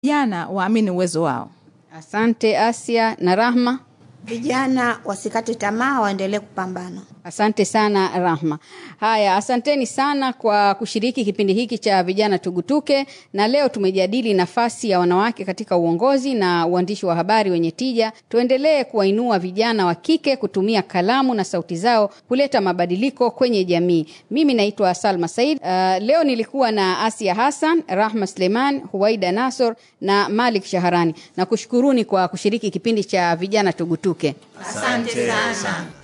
vijana waamini uwezo wao. Asante Asia na Rahma. Vijana wasikate tamaa, waendelee kupambana. Asante sana Rahma. Haya, asanteni sana kwa kushiriki kipindi hiki cha vijana tugutuke, na leo tumejadili nafasi ya wanawake katika uongozi na uandishi wa habari wenye tija. Tuendelee kuwainua vijana wa kike kutumia kalamu na sauti zao kuleta mabadiliko kwenye jamii. Mimi naitwa Salma Said. Uh, leo nilikuwa na Asia Hassan, Rahma Suleiman, Huwaida Nasor na Malik Shaharani. Na kushukuruni kwa kushiriki kipindi cha vijana tugutuke. Asante sana.